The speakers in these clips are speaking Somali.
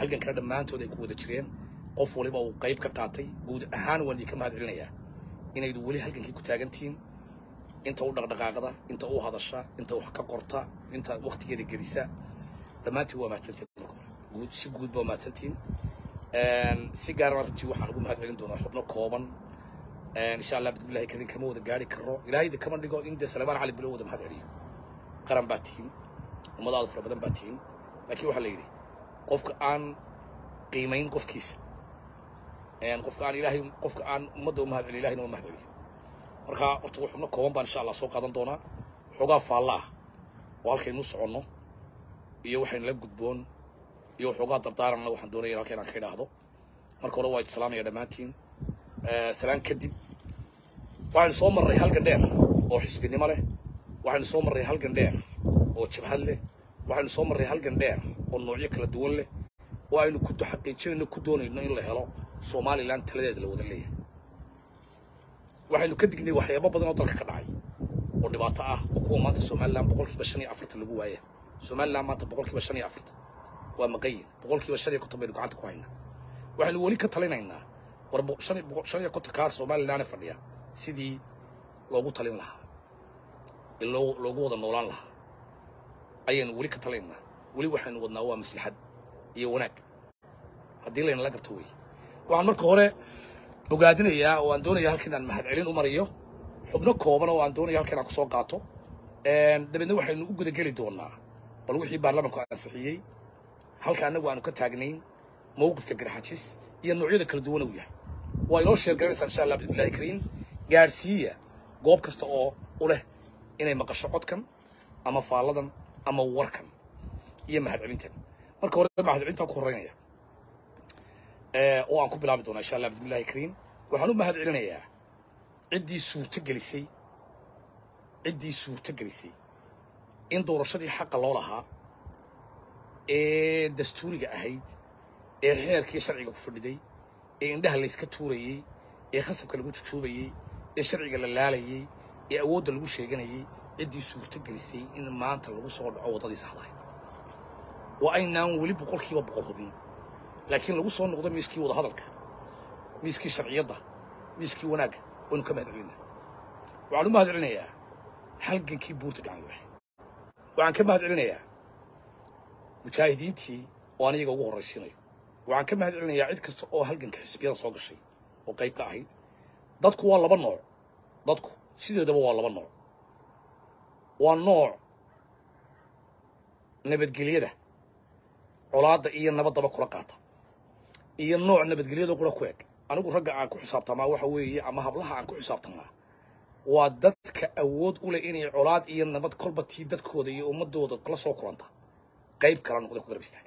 halgankana dhammaantood ay ku wada jireen qof waliba uu qayb ka qaatay guud ahaan waan idinka mahad celinayaa inaydu weli halgankii ku taagantihiin inta u dhaqdhaqaaqda inta u hadasha inta wax ka qorta inta waktigeeda gelisa dhammaantiin waa mahadsantiin marka hore guud si guud baa mahadsantiin si gaarana runtii waxaan ugu mahad celin doonaa xubno kooban insha allah bismillahi karin kama wada gaari karo ilaahayda kama dhigo in dee salmaan cali bilo wada mahad celiyo qaran baa tihiin ummadaadu fara badan baa tihiin laakiin waxaa la yidhi qofka aan qiimayn qofkiisa qofka aan ilaahay qofka aan ummadda u mahad celiyo ilahayna waa mahad celiyo marka horta xubno kooban baan insha allah soo qaadan doonaa xoogaa faalla ah oo halkaynu soconno iyo waxaynu la gudboon iyo waxoogaa dardaaranna waxaan doonaya halka inaan ka idhaahdo marka hore waa islaamaya dhammaantiin salaan kadib waxaynu soo marray halgan dheer oo xisbinimo leh waxaynu soo marray halgan dheer oo jabhad leh waxaynu soo marray halgan dheer oo noocyo kala duwan leh oo aynu ku xaqiijinayno ku doonayno in la helo somalilan taladeeda la wada leeyahay waxaynu ka dignay waxyaabo badan oo dalka ka dhacay oo dhibaato ah oo kuwa maanta somalilan boqolkiiba shan iyo afartan lagu waaya somalilan maanta boqolkiiba shan iyo afartan waa maqayin boqolkiiba shan iyo konton baynu gacanta ku haynaa waxaynu weli ka talinaynaa war shan shan iyo kontonkaa somalilan fadhiya sidii loogu talin lahaa in loo loogu wada noolaan lahaa ayaynu weli ka talinaynaa weli waxaynu wadnaa waa maslaxad iyo wanaag haddii laynala garto wey waxaan marka hore bogaadinayaa oo aan doonaya halka inaan mahad celin u mariyo xubno kooban oo aan doonaya halka inaan kusoo qaato dabeedna waxaynu u gudageli doonaa bal wixii baarlamanku ansixiyey halka annagu aanu ka taagnayn mowqifka garxajis iyo noocyada kala duwan uu yahay waa inoo sheergaranaysaa insha allah bismillahi kariim gaadhsiiya goob kasta oo u leh inay maqasho codkan ama faalladan ama warkan iyo mahad celintan marka hore mahad celintaan ku horreynaya oo aan ku bilaabi doonaa insha allah bismillahi kariim waxaan u mahad celinayaa ciddii suurto gelisay ciddii suurto gelisay in doorashadii xaqa loo lahaa ee dastuuriga ahayd ee xeerkii sharciga ku fadhiday ee indhaha layska tuurayey ee khasabka lagu jujuubayey ee sharciga la laalayey ee awoodda lagu sheeganayey ciddii suurto gelisay in maanta lagu soo dhaco waddadii saxdahayd waa aynaan weli boqolkiiba boqol hubin laakiin lagu soo noqdo miiskii wadahadalka miiskii sharciyadda miiskii wanaagga waynu ka mahad celinaa waxaan u mahad celinayaa halgankii buurta gacanlibax waxaan ka mahad celinayaa mujaahidiintii oo aan iyaga ugu horraysiinayo waxaan ka mahad celinayaa cid kasta oo halganka xisbiyada soo gashay oo qayb ka ahayd dadku waa laba nooc dadku sideedaba waa laba nooc waa nooc nabadgelyada colaadda iyo nabaddaba kula qaata iyo nooc nabadgelyada qura ku eg anigu ragga aan ku xisaabtamaa waxa weeye ama hablaha aan ku xisaabtamaa waa dadka awood u leh inay colaad iyo nabad kolba tii dadkooda iyo ummadooda kala soo kulanta qayb kala noqda ku garab istaaga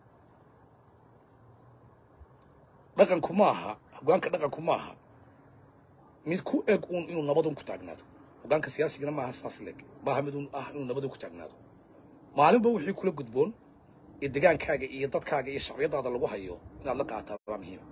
dhaqanku ma aha hoggaanka dhaqanku ma aha mid ku eg uun inuu nabadun ku taagnaado hoggaanka siyaasigana maaha sidaas leeg maaha mid uun ah inuu nabadun ku taagnaado maalinba wixii kula gudboon ee degaankaaga iyo dadkaaga iyo shacbiyadaada lagu hayo inaad la qaataa waa muhiim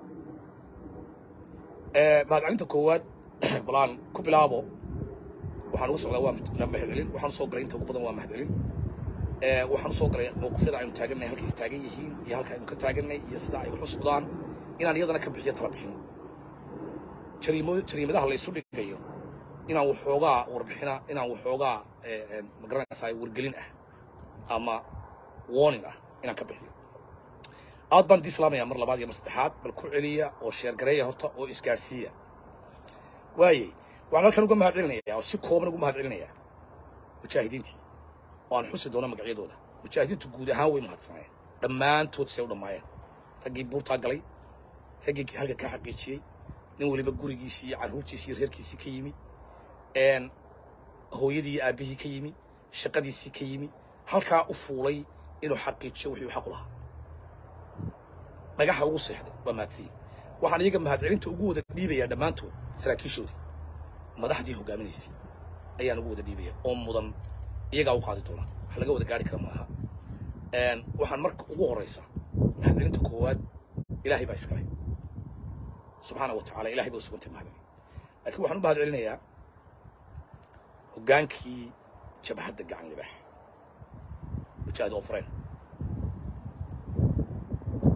mahadcelinta koowaad balaan ku bilaabo waxaan ugu socdaa waa mahadcelin waxaan usoo galay inta ugu badan waa mahadcelin waxaan usoo galay mowqifyada aynu taagannahay halkay taagan yihiin iyo halka aynu ka taaganay iyo sida ay wax u socdaan inaan iyadana ka bixiyo tala bixin jariimo jariimadaha la isu dhigayo inaan waxoogaa warbixina inaan waxoogaa magaranaysaa wargelin ah ama warning ah inaan ka bixiyo aad baan diislaamaya mar labaad iyo mar saddexaad bal ku celiya oo sheergareeya horta oo isgaadhsiiya waayey waxaan halkan uga mahad celinayaa oo si kooban ugu mahad celinayaa mujaahidiintii oo aan xusi doono magacyadooda mujaahidiintu guud ahaan way mahadsanayeen dhammaantood say u dhammaayeen raggii buurtaa galay raggii halka ka xaqiijiyey nin weliba gurigiisii iyo carruurtiisii iyo reerkiisii ka yimi hooyadii iyo aabbihii ka yimi shaqadiisii ka yimi halkaa u fuulay inuu xaqiijiyo wixii uu xaq u lahaa dhagaxa ugu seexday waa mahadsiye waxaan iyaga mahadcelinta ugu wada dhiibayaa dhammaantood saraakiishoodii madaxdii hogaaminaysay ayaan ugu wada dhiibaya oo mudan iyagaa u qaadi doona wax laga wada gaari kara maaha waxaan marka ugu horeysa mahadcelinta koowaad ilaahay baa iskale subxaana wa tacaala ilahay baa u sugantay mahadcelin laakiin waxaan u mahad celinayaa hoggaankii jabhadda gacan libax mujaahid ofreen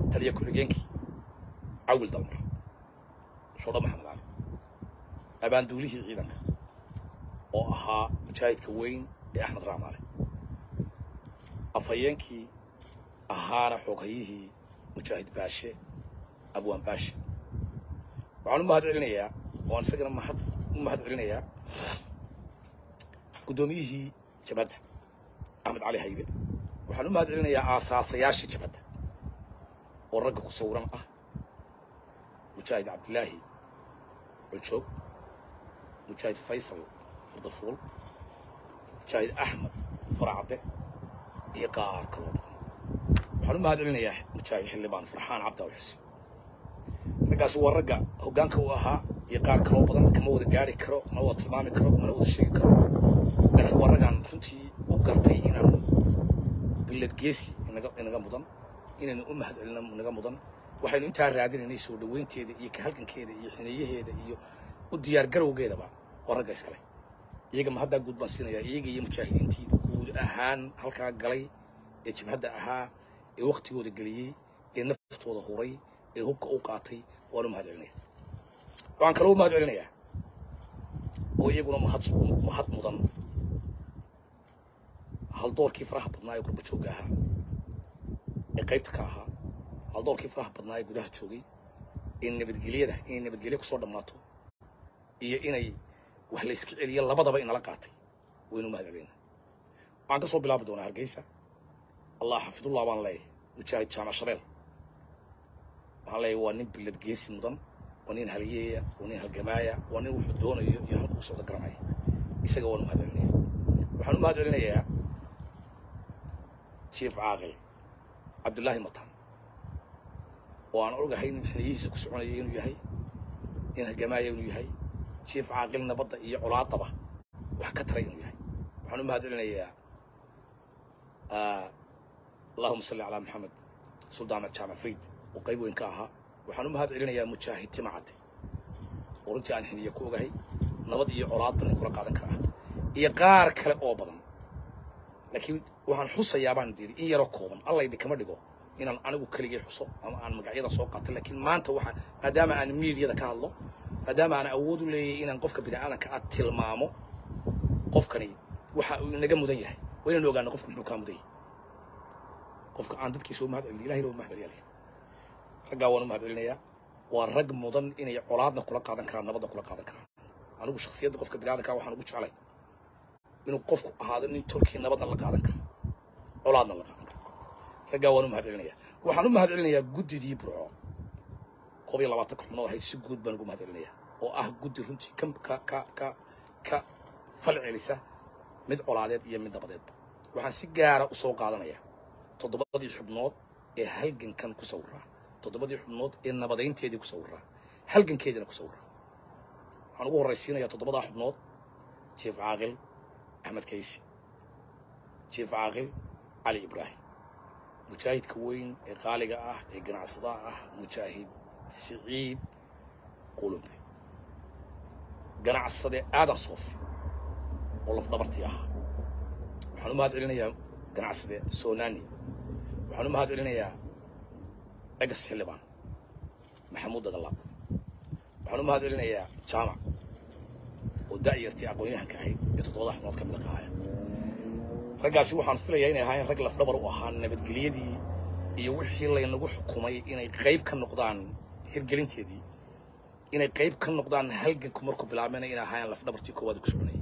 taliya ku-xigeenkii cawil dalmar shoodha maxamed cali abaanduulihii ciidanka oo ahaa mujaahidka weyn ee axmed raamaale afhayeenkii ahaana xooghayihii mujaahid baashe abwaan baashe waxaan u mahad celinayaa waan isagana mahad u mahad celinayaa guddoomiyihii jabadda axmed cali haybe waxaan u mahad celinayaa aasaasayaashii jabadda oo ragga ku sawiran ah mujaahid cabdilaahi cujoog mujaahid faysal fardafuul mujaahid axmed faracadde iyo qaar kaloo badan waxaan u mahad celinayaa mujaahid xildhibaan farxaan cabdaaw xuseen raggaasi waa ragga hoggaanka u ahaa iyo qaar kaloo badan kama wada gaari karo mana wada tilmaami karo mana wada sheegi karo laakiin waa raggaan runtii u gartay inaan billad geesi inaga inaga mudan inaynu u mahad celino inaga mudan waxaynu intaa raadinaynay soo dhoweynteeda iyo ka halgankeeda iyo xineeyaheeda iyo u diyaar garowgeedaba waa ragga iskale iyaga ma haddaa guud baan siinayaa iyaga iyo mujaahidiintii guud ahaan halkaa galay ee jibhadda ahaa ee waktigooda geliyey ee naftooda huray ee hubka u qaatay waan u mahad celinaya waxaan kaloo u mahad celinayaa oo iyaguna mahad mahad mudan haldoorkii faraha badnaa ee gurba joogga ahaa ee qaybta ka ahaa haldoorkii faraha badnaa ee gudaha joogay in nabadgelyada inay nabadgelyo kusoo dhammaato iyo inay wax la iska celiyo labadaba inala qaatay waynu mahad celina waxaan ka soo bilaabi doonaa hargeysa allah xafidullah baan leeyahay mujaahid jaamac shabeel waxaan leeyahay waa nin billad geesi mudan waa nin haliyeeya waa nin halgamaaya waa nin wuxuu doonayo iyo halkuu socdo garanaya isaga waan u mahad celinaya waxaan u mahad celinayaa jief caaqil cabdullaahi matan oo aan ogahay nin xiliyihiisa ku soconaya inuu yahay nin halgamaaya inuu yahay jief caaqil nabadda iyo colaadaba wax ka taray inuu yahay waxaan u mahad celinayaa allahuma salli calaa maxamed suldaan jaamac friid oo qayb weyn ka ahaa waxaan u mahad celinayaa mujaahid timacadde oo runtii aan xiniya ku ogahay nabad iyo colaadba nin kula qaadan karaa iyo qaar kale oo badan laakiin waxaan xusayaa baan yidhi in yaroo kooban alla idinkama dhigo inaan anigu keligay xuso ama aan magacyada soo qaato laakiin maanta waxa maadaama aan miidiyada ka hadlo maadaama aan awood u leeyahay inaan qofka bini'aadanka aad tilmaamo qofkani waxa uu inaga mudan yahay waa inaynu ogaano qofku muxuu kaa mudan yahay qofka aan dadkiisa u mahad celin ilahay loo mahad celiyaa raggaa waan u mahad celinayaa waa rag mudan inay colaadna kula qaadan karaan nabadna kula qaadan karaan anigu shakhsiyadda qofka bini'aadanka waxaan ugu jeclay inuu qofku ahaado nin tolkii nabadna la qaadan karo colaadna la qaadan karo raggaa waan u mahad celinayaa waxaan u mahad celinayaa guddidii burco koob iyo labaatan xubnoo ahayd si guud baan ugu mahad celinayaa oo ah guddi runtii ka ka ka ka ka fal celisa mid colaadeed iyo mid nabadeedba waxaan si gaara u soo qaadanayaa toddobadii xubnood ee halgankan ku sawiraa toddobadii xubnood ee nabadaynteedii ku sawiraa halgankeediina ku sawiraa waxaan ugu horraysiinayaa toddobadaa xubnood jief caaqil axmed kaysi jief caaqil cali ibraahim mujaahidka weyn ee qaaliga ah ee ganacsadaha ah mujaahid siciid qulumbe ganacsade aadan soofi oo lafdhabartii ahaa waxaan u mahad celinayaa ganacsade soonani waxaan u mahad celinayaa egas xildhibaan maxamuud dagalaab waxaan u mahad celinayaa jaamac oo da'yartii aqoon-yahanka ahayd ee toddobada xubnood ka mida ka ahaya raggaasi waxaan filayaa inay ahaayeen rag lafdhabar u ahaa nabadgelyadii iyo wixii laynagu xukumay inay qayb ka noqdaan hirgelinteedii inay qayb ka noqdaan halganku markuu bilaabmayna inay ahaayeen lafdhabartii koowaad ku soconayay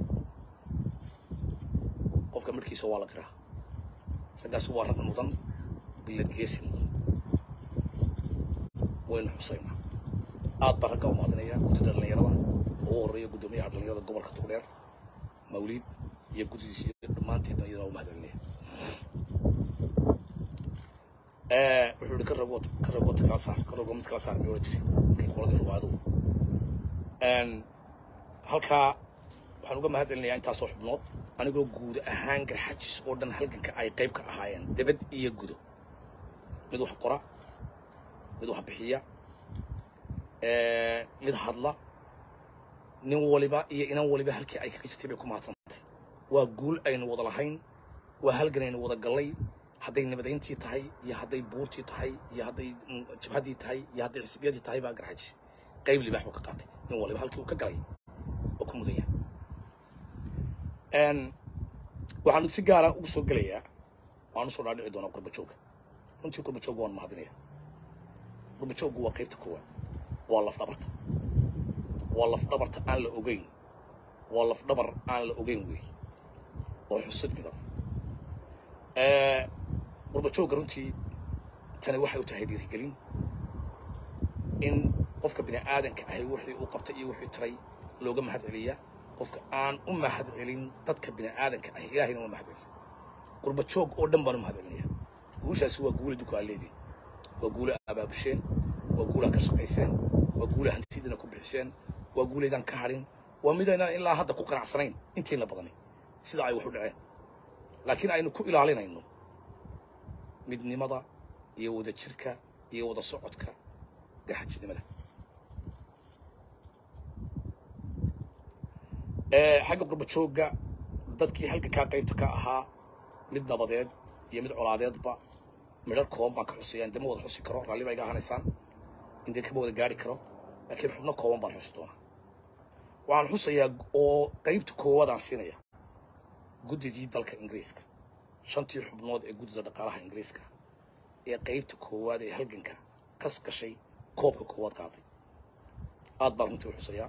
qofka markiisa waa la qiraa raggaasi waa rag mudan billad geesi mudan waynu xusaynaa aad baan raggaa u mahadinayaa guddida dhallinyarada ugu horreeya guddoomiyaha dhallinyarada gobolka togdheer mawliid iyo guddidiisa iyo dhammaanteedna iyadana u mahad celinaya wuxuu yihi ka ragood ka ragood kala saar ka ragood mid kala saar miyuu oran jiray markii qoladii ruwaaduhu halkaa waxaan uga mahad celinayaa intaasoo xubnood anigoo guud ahaan garxajis oo dhan halganka ay qayb ka ahaayeen debad iyo gudo mid wax qora mid wax bixiya mid hadla nin waliba iyo inan waliba halkii ay kaga jirtay bay ku mahadsantay waa guul aynu wada lahayn waa halgan aynu wada gallay hadday nabadayntii tahay iyo hadday buurtii tahay iyo hadday mm, jabhaddii tahay iyo hadday xisbiyadii tahay baa garxajis qayb libaax buu ka qaatay nin waliba halkii uu ka galay oo ku mudaya Een, waxaan si gaara ugu soo gelayaa waan usoo dhaadhici doonaa qurbajooga runtii qurbajooga waan mahadinaya qurbajoogu waa qaybta koowaad waa lafdhabarta waa lafdhabarta aan la ogeyn waa lafdhabar aan la ogeyn wey oo xusud midan qurbajooga runtii tani waxay u tahay dhiirigelin in qofka bini aadanka ahi wixii uu qabtay iyo wixii taray looga mahad celiya qofka aan u mahad celin dadka bini aadanka ahi ilaahayna uma mahad celiyo qurbajoog oo dhan baan u mahad celinaya guushaasi waa guula duka aad leediin waa guula abaabusheen waa guulaa ka shaqayseen waa guula hantidina ku bixiseen waa guulaydaan ka hadhin waa midaynaan ilaa hadda ku qanacsanayn intiina badani sida ay wax u dhaceen laakiin aynu ku ilaalinayno midnimada iyo wadajirka iyo wada socodka garxajisnimada Ee, xagga qurbajooga dadkii halgankaa qaybta ka ahaa mid nabadeed iyo mid colaadeedba midhar kooban baan ka xusaya indama wada xusi karo raalli baa iga ahanaysaan indee kama wada gaari karo laakiin xubno kooban baan xusi doonaa waxaan xusayaa oo qaybta koowaadaan siinaya guddidii dalka ingiriiska shantii xubnood ee guddida dhaqaalaha ingiriiska ee qaybta koowaad ee halganka kas gashay koobka koowaad qaaday aad baan runtii u xusayaa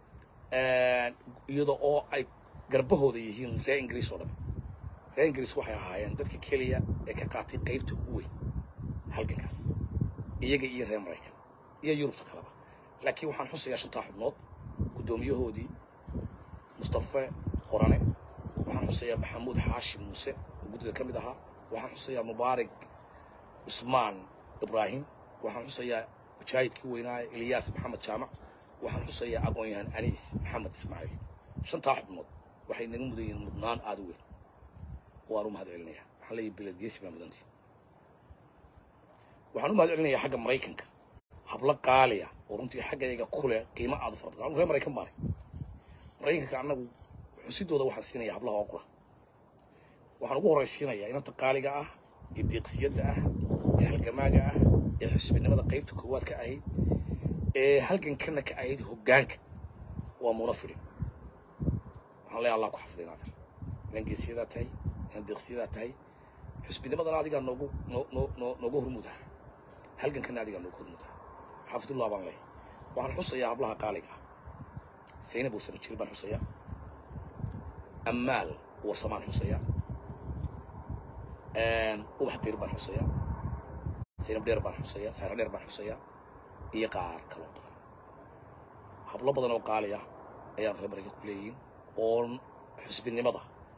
iyada oo ay garbahooda yihiin reer ingiriis oo dhan reer ingiriis waxay ahaayeen dadka keliya ee ka qaatay qaybta ugu weyn halgankaas iyaga iyo reer maraykan iyo yurubta kaleba laakiin waxaan xusayaa shantaa xubnood guddoomiyahoodii mustafe qorane waxaan xusayaa maxamuud xaashim muuse oo guddida ka mid ahaa waxaan xusayaa mubaarak cusmaan ibraahim waxaan xusayaa mujaahidkii weynaa ilyaas maxamed jaamac waxaan xusayaa aqoon-yahan aniis maxamed ismaaciil shantaa xubnood waxay naga mudan yihiin mudnaan aada u weyn waan u mahad celinayaa waxaan leeyahay beled geesi baa mudantii waxaan u mahad celinayaa xagga maraykanka hablo qaaliya oo runtii xaggayga ku leh qiimo aada u fara badan anu reer maraykan baanay maraykanka annagu xusidooda waxaan siinayaa hablaha oo qura waxaan ugu horraysiinayaa inanta qaaliga ah ee deeqsiyadda ah ee halgamaaga ah ee xisbinimada qaybta koowaad ka ahayd ee halgankana ka ahayd hoggaanka waa muuna fidhin waxaan leeyahay allah ku xafiday naadir inaan geesiyadaa tahay inaan deeqsiyadaa tahay xusbinimadana adigaa noogu noo noo noo nooga hormudaha halgankana adigaa nooga hormudaha xaafidullah baan leeyahay waxaan xusayaa hablaha qaaliga ah zaynab warsame jir baan xusayaa ammaal warsamaan xusayaa ubax dir baan xusayaa zaynab dheer baan xusayaa saara dheer baan xusayaa iyo qaar kaloo badan hablo badan oo qaali ah ayaan reer maraykan ku leeyihiin oo xusbinimada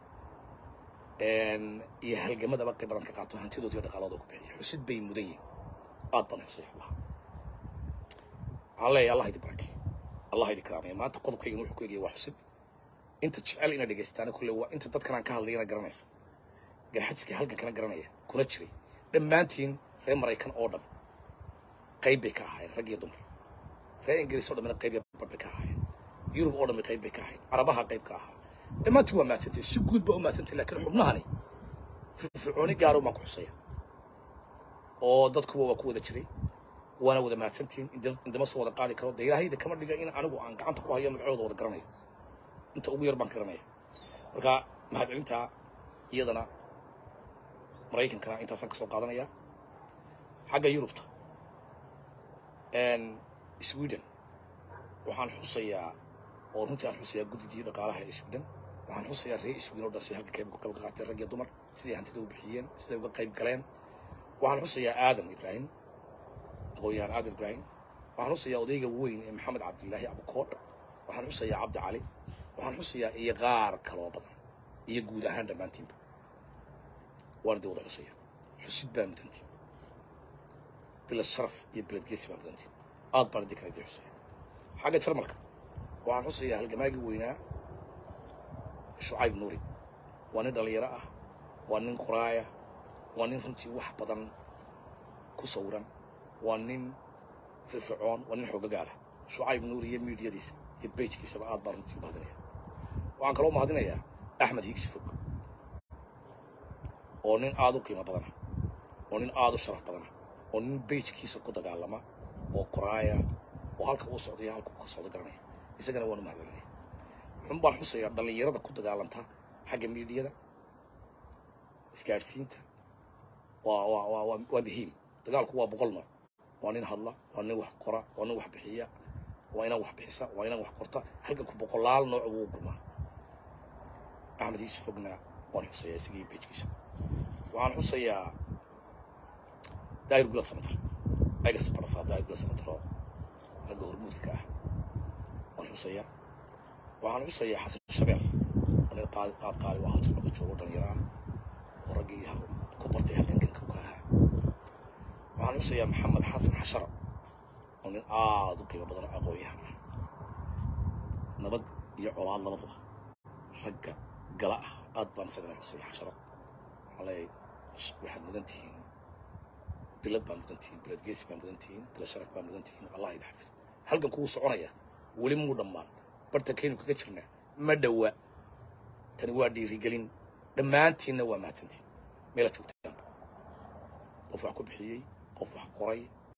iyo halgamadaba qayb badan ka qaato hantidooda iyo dhaqaalooda ku bixiya xusid bay mudan yihiin aad baan xusay hablaha waxaan leeyahay allah idin barakay allah idin karaamaya maanta qodobkaygan wuxuu ku egaya waa xusid inta jecel ina dhegaystaana kulle waa inta dadkan aan ka hadlayana garanaysa garxajiska halgankana garanaya kuna jiray dhammaantiin reer maraykan oo dhan qayb bay ka ahaayeen rag iyo dumar reer ingiriis oo dhamina qayb iyo badh bay ka ahaayeen yurub oo dhammi qayb bay ka ahayd carabaha qayb ka ahaa dhammaantiin waa maadsantay si guud baa u maadsantay laakiin xubnahani firfircooni gaaro baan ku xusaya oo dadkuba waa ku wada jiray waana wada mahadsantiin indama soo wada qaadi karo dee ilaahayda kama dhiga in anigu aan gacanta ku hayo magacooda wada garanayo inta ugu yar baan garanaya marka mahadcelintaa iyadana maraykankana intaasaan ka soo qaadanaya xagga yurubta sweden waxaan xusayaa oo runtii aan xusayaa guddidii dhaqaalaha ee sweden waxaan xusayaa reer sweden oo dhan si halka qayb uga qayb qaateen rag iyo dumar siday hantida u bixiyeen siday uga qayb galeen waxaan xusayaa aadan ibraahim aqoon-yahan aadan ibraahim waxaan xusayaa odayga weyn ee maxamed cabdilaahi abukoor waxaan xusayaa cabdi cali waxaan xusayaa iyo qaar kaloo badan iyo guud ahaan dhammaantiinba waan idin wada xusaya xusid baa mudantiin bilad sharaf iyo bilad geesi baa mudantiin aad baan idin kala idin xusaya xagga jarmalka waxaan xusayaa halgamaagii weynaa shucayb nuuri waa nin dhallinyaro ah waa nin qoraaya waa nin runtii wax badan ku sawiran waa nin firfircoon waa nin xoogagaala shucayb nuuri iyo miidiyadiisa iyo bejkiisaba aad baan runtii u mahadinaya waxaan kaloo mahadinayaa axmed higsi fog oo nin aad u qiimo badana oo nin aada u sharaf badana oo nin beijkiisa ku dagaalama oo qoraaya oo halka uu socday halka uu ka socdo garanaya isagana waanu mahadcelinaya xun baan xusayaa dhallinyarada ku dagaalanta xagga miidiyada isgaadhsiinta waa waa waa waa waa muhiim dagaalku waa boqol nooc waa nin hadla waa nin wax qora waa nin wax bixiya waa inaan wax bixisa waa inaan wax qorta halganku boqolaal nooc buu u gurmaa axmed iis fogna waan xusayaa isagii beejkiisa waxaan xusayaa daahir gulab samatar egas barasaa daahir gulab samatar oo ragga hormuudka ka ah waan xusayaa waxaan xusayaa xasan shabeel oo nin qaad qaad qaali waa hawjar marka joogo dhalinyaro ah oo raggii hal ku bartay halgankanka ka ahaa waxaan xusayaa maxamed xasan xashara oo nin aada u qiimo badan oo aqoon-yahan ah nabad iyo colaad labadaba ragga gala ah aad baan isagana xusaya xasharo waxaan leeyahay waxaad mudan tihiin bilad baa mudan tihiin bilad geesi baa mudan tihiin bilad sharaf baa mudan tihiin allah idin xafido halkan kugu soconaya weli muu dhammaan bartankaynu kaga jirnaa ma dhowa tani waa dhiirigelin dhammaantiinna waa mahadsantiin meelaad joogtaan qof wax ku bixiyey qof wax qoray